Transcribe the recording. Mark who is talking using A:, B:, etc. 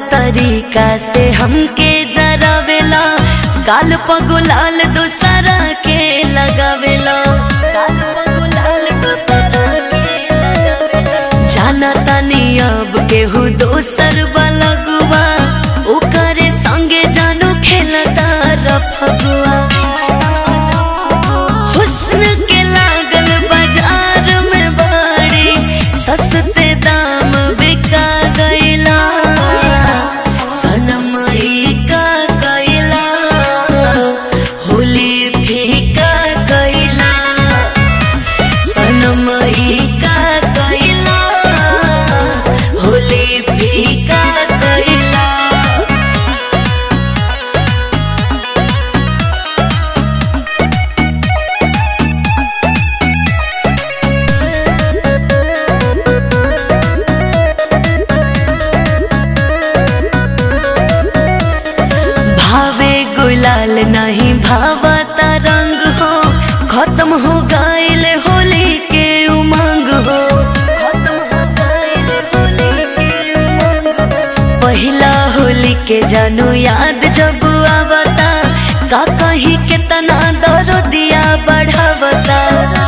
A: तरीका से हमके जरावेला गाल पगुलाल दूसरा के लगावेला गाल पगुलाल दूसरा के लगावेला जाना तानी अब केहू दोसर बलगुआ ओकरे संगे जानो खेलता रफगुआ हुस्न के लागल बाजार में बड़ी सस्ते दाम बिका गईला सनम ई का गईला होली फीका गईला सनम ई का गईला होली फीका गईला भावे गुलाल नहीं भावता रंग हो खत्म हो गईल होली के उमंग हो खत्म हो गईल होली के उमंग हो। पहिला होली के जानू याद जब आवता का कहीं के तना दरो दिया बढ़ावता